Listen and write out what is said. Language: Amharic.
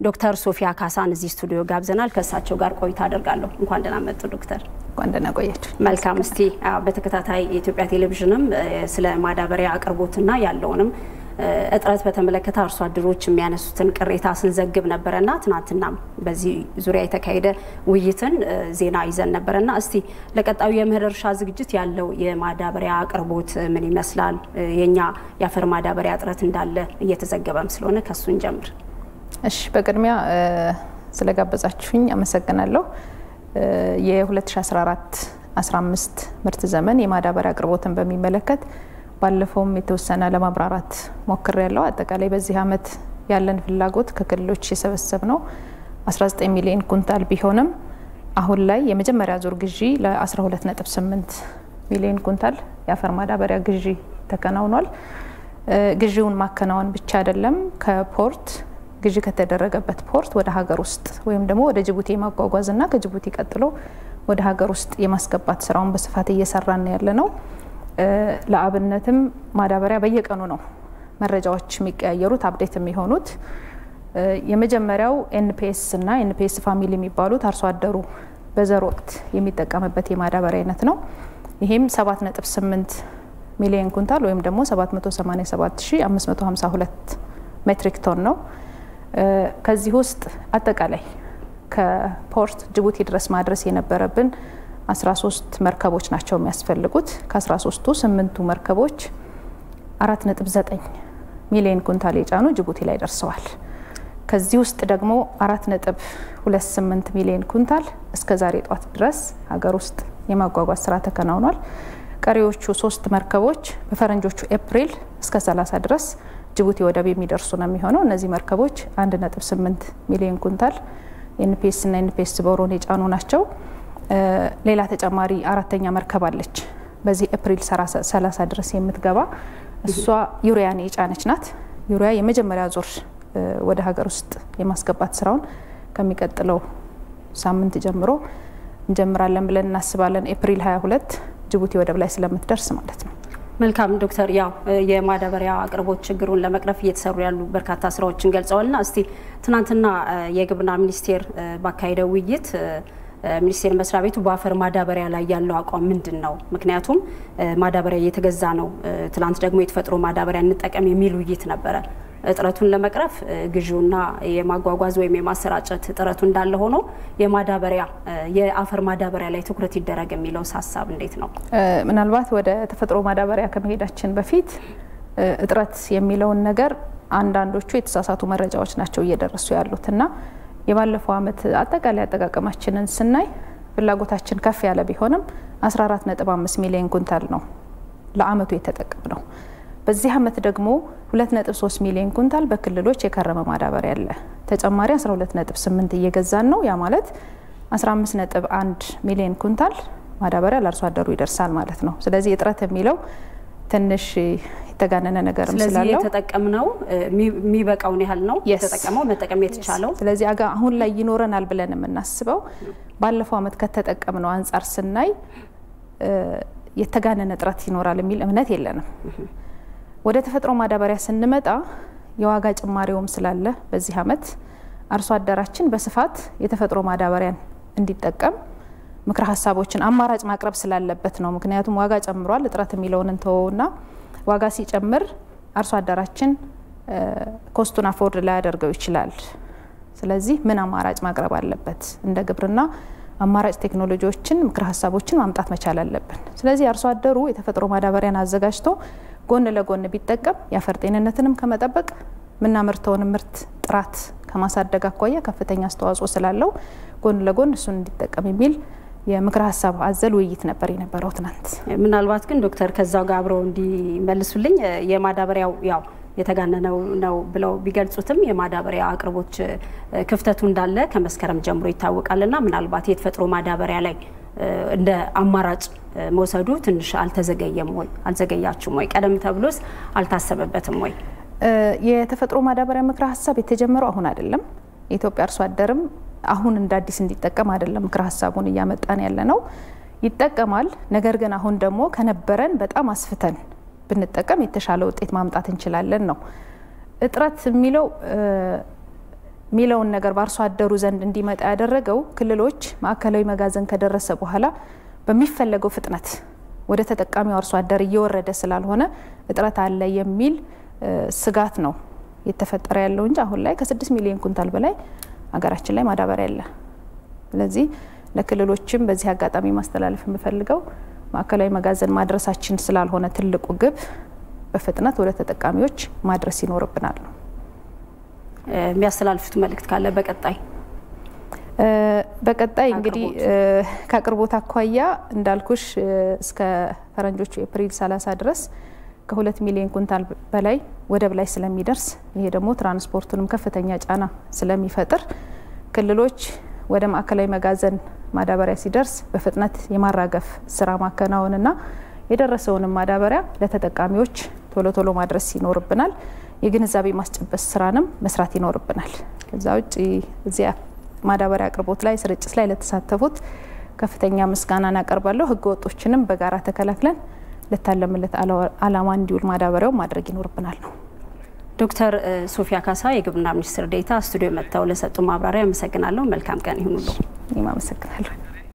ዶክተር ሶፊያ ካሳን እዚህ ስቱዲዮ ጋብዘናል። ከእሳቸው ጋር ቆይታ አደርጋለሁ። እንኳን ደህና መጡ ዶክተር። እንኳን ደህና ቆያችሁ። መልካም። እስቲ በተከታታይ የኢትዮጵያ ቴሌቪዥንም ስለ ማዳበሪያ አቅርቦትና ያለውንም እጥረት በተመለከተ አርሶ አደሮች የሚያነሱትን ቅሬታ ስንዘግብ ነበረና ትናንትናም በዚህ ዙሪያ የተካሄደ ውይይትን ዜና ይዘን ነበረና እስቲ ለቀጣዩ የምህር እርሻ ዝግጅት ያለው የማዳበሪያ አቅርቦት ምን ይመስላል? የኛ የአፈር ማዳበሪያ እጥረት እንዳለ እየተዘገበም ስለሆነ ከሱ እንጀምር። እሺ፣ በቅድሚያ ስለጋበዛችሁኝ አመሰግናለሁ። የ2014 15 ምርት ዘመን የማዳበሪያ አቅርቦትን በሚመለከት ባለፈውም የተወሰነ ለማብራራት ሞክር ያለው አጠቃላይ በዚህ ዓመት ያለን ፍላጎት ከክልሎች የሰበሰብ ነው 19 ሚሊዮን ኩንታል ቢሆንም አሁን ላይ የመጀመሪያ ዙር ግዢ ለ12.8 ሚሊዮን ኩንታል የአፈር ማዳበሪያ ግዢ ተከናውኗል። ግዢውን ማከናወን ብቻ አይደለም፣ ከፖርት ግዢ ከተደረገበት ፖርት ወደ ሀገር ውስጥ ወይም ደግሞ ወደ ጅቡቲ የማጓጓዝና ከጅቡቲ ቀጥሎ ወደ ሀገር ውስጥ የማስገባት ስራውን በስፋት እየሰራን ያለ ነው። ለአብነትም ማዳበሪያ በየቀኑ ነው መረጃዎች የሚቀያየሩት አፕዴት የሚሆኑት። የመጀመሪያው ኤንፒኤስ እና ኤንፒኤስ ፋሚሊ የሚባሉት አርሶ አደሩ በዘር ወቅት የሚጠቀምበት የማዳበሪያ አይነት ነው። ይህም 7.8 ሚሊዮን ኩንታል ወይም ደግሞ 787552 ሜትሪክ ቶን ነው። ከዚህ ውስጥ አጠቃላይ ከፖርት ጅቡቲ ድረስ ማድረስ የነበረብን 13 መርከቦች ናቸው የሚያስፈልጉት። ከ13ቱ ስምንቱ መርከቦች 4.9 ሚሊዮን ኩንታል የጫኑ ጅቡቲ ላይ ደርሰዋል። ከዚህ ውስጥ ደግሞ 4.28 ሚሊዮን ኩንታል እስከ ዛሬ ጧት ድረስ ሀገር ውስጥ የማጓጓዝ ስራ ተከናውኗል። ቀሪዎቹ ሶስት መርከቦች በፈረንጆቹ ኤፕሪል እስከ 30 ድረስ ጅቡቲ ወደብ የሚደርሱ ነው የሚሆነው። እነዚህ መርከቦች 1.8 ሚሊዮን ኩንታል ኤንፒኤስ እና ኤንፒኤስ ቦሮን የጫኑ ናቸው። ሌላ ተጨማሪ አራተኛ መርከብ አለች። በዚህ ኤፕሪል 30 ድረስ የምትገባ እሷ ዩሪያን የጫነች ናት። ዩሪያ የመጀመሪያ ዙር ወደ ሀገር ውስጥ የማስገባት ስራውን ከሚቀጥለው ሳምንት ጀምሮ እንጀምራለን ብለን እናስባለን። ኤፕሪል 22 ጅቡቲ ወደብ ላይ ስለምትደርስ ማለት ነው። መልካም ዶክተር፣ ያው የማዳበሪያ አቅርቦት ችግሩን ለመቅረፍ እየተሰሩ ያሉ በርካታ ስራዎችን ገልጸዋልና እስቲ ትናንትና የግብርና ሚኒስቴር ባካሄደው ውይይት ሚኒስቴር መስሪያ ቤቱ በአፈር ማዳበሪያ ላይ ያለው አቋም ምንድን ነው? ምክንያቱም ማዳበሪያ እየተገዛ ነው፣ ትላንት ደግሞ የተፈጥሮ ማዳበሪያ እንጠቀም የሚል ውይይት ነበረ። እጥረቱን ለመቅረፍ ግዢውና የማጓጓዝ ወይም የማሰራጨት እጥረቱ እንዳለ ሆኖ የማዳበሪያ የአፈር ማዳበሪያ ላይ ትኩረት ይደረግ የሚለው ሀሳብ እንዴት ነው? ምናልባት ወደ ተፈጥሮ ማዳበሪያ ከመሄዳችን በፊት እጥረት የሚለውን ነገር አንዳንዶቹ የተሳሳቱ መረጃዎች ናቸው እየደረሱ ያሉት እና የባለፈው ዓመት አጠቃላይ አጠቃቀማችንን ስናይ ፍላጎታችን ከፍ ያለ ቢሆንም 14.5 ሚሊዮን ኩንታል ነው ለአመቱ የተጠቀም ነው። በዚህ ዓመት ደግሞ 2.3 ሚሊዮን ኩንታል በክልሎች የከረመ ማዳበሪያ አለ። ተጨማሪ 12.8 እየገዛን ነው። ያ ማለት 15.1 ሚሊዮን ኩንታል ማዳበሪያ ለአርሶ አደሩ ይደርሳል ማለት ነው። ስለዚህ እጥረት የሚለው ትንሽ የተጋነነ ነገርም ስለዚህ ስላለው የተጠቀምነው የሚበቃውን ያህል ነው የተጠቀመው መጠቀም የተቻለው። ስለዚህ አጋ አሁን ላይ ይኖረናል ብለን የምናስበው ባለፈው ዓመት ከተጠቀምነው አንጻር ስናይ የተጋነነ እጥረት ይኖራል የሚል እምነት የለንም። ወደ ተፈጥሮ ማዳበሪያ ስንመጣ የዋጋ ጭማሪውም ስላለ በዚህ ዓመት አርሶ አደራችን በስፋት የተፈጥሮ ማዳበሪያን እንዲጠቀም ምክረ ሀሳቦችን አማራጭ ማቅረብ ስላለበት ነው። ምክንያቱም ዋጋ ጨምሯል። እጥረት የሚለውን እንተወውና ዋጋ ሲጨምር አርሶ አደራችን ኮስቱን አፎርድ ላያደርገው ይችላል። ስለዚህ ምን አማራጭ ማቅረብ አለበት? እንደ ግብርና አማራጭ ቴክኖሎጂዎችን፣ ምክረ ሀሳቦችን ማምጣት መቻል አለብን። ስለዚህ አርሶ አደሩ የተፈጥሮ ማዳበሪያን አዘጋጅቶ ጎን ለጎን ቢጠቀም የአፈር ጤንነትንም ከመጠበቅ የምናመርተውን ምርት ጥራት ከማሳደግ አኳያ ከፍተኛ አስተዋጽኦ ስላለው ጎን ለጎን እሱን እንዲጠቀም የሚል የምክረ ሀሳብ አዘል ውይይት ነበር የነበረው ትናንት። ምናልባት ግን ዶክተር ከዛው ጋር አብረው እንዲመልሱልኝ የማዳበሪያው ያው የተጋነነው ነው ብለው ቢገልጹትም የማዳበሪያ አቅርቦት ክፍተቱ እንዳለ ከመስከረም ጀምሮ ይታወቃልና ምናልባት የተፈጥሮ ማዳበሪያ ላይ እንደ አማራጭ መውሰዱ ትንሽ አልተዘገየም ወይ? አልዘገያችሁም ወይ? ቀደም ተብሎስ አልታሰበበትም ወይ? የተፈጥሮ ማዳበሪያ ምክረ ሀሳብ የተጀመረው አሁን አይደለም። የኢትዮጵያ አርሶ አደርም አሁን እንደ አዲስ እንዲጠቀም አይደለም ምክረ ሀሳቡን እያመጣን ያለ ነው። ይጠቀማል። ነገር ግን አሁን ደግሞ ከነበረን በጣም አስፍተን ብንጠቀም የተሻለ ውጤት ማምጣት እንችላለን ነው። እጥረት የሚለው የሚለውን ነገር በአርሶ አደሩ ዘንድ እንዲመጣ ያደረገው ክልሎች ማዕከላዊ መጋዘን ከደረሰ በኋላ በሚፈለገው ፍጥነት ወደ ተጠቃሚው አርሶ አደር እየወረደ ስላልሆነ እጥረት አለ የሚል ስጋት ነው የተፈጠረ ያለው እንጂ አሁን ላይ ከስድስት ሚሊዮን ኩንታል በላይ ሀገራችን ላይ ማዳበሪያ አለ። ስለዚህ ለክልሎችም በዚህ አጋጣሚ ማስተላለፍ የምፈልገው ማዕከላዊ መጋዘን ማድረሳችን ስላልሆነ ትልቁ ግብ በፍጥነት ወደ ተጠቃሚዎች ማድረስ ይኖርብናል ነው። የሚያስተላልፉት መልእክት ካለ በቀጣይ በቀጣይ እንግዲህ ከአቅርቦት አኳያ እንዳልኩሽ እስከ ፈረንጆቹ ኤፕሪል 30 ድረስ ከሁለት ሚሊዮን ኩንታል በላይ ወደብ ላይ ስለሚደርስ ይሄ ደግሞ ትራንስፖርቱንም ከፍተኛ ጫና ስለሚፈጥር ክልሎች ወደ ማዕከላዊ መጋዘን ማዳበሪያ ሲደርስ በፍጥነት የማራገፍ ስራ ማከናወንና የደረሰውንም ማዳበሪያ ለተጠቃሚዎች ቶሎ ቶሎ ማድረስ ይኖርብናል። የግንዛቤ ማስጨበስ ስራንም መስራት ይኖርብናል። ከዛ ውጭ እዚያ ማዳበሪያ አቅርቦት ላይ ስርጭት ላይ ለተሳተፉት ከፍተኛ ምስጋናን አቀርባለሁ። ህገ ወጦችንም በጋራ ተከላክለን ለታለምለት አላማ እንዲውል ማዳበሪያው ማድረግ ይኖርብናል ነው። ዶክተር ሶፊያ ካሳ የግብርና ሚኒስትር ዴኤታ ስቱዲዮ መጥተው ለሰጡ ማብራሪያ አመሰግናለሁ። መልካም ቀን ይሁኑልዎ። እኔም አመሰግናለሁ።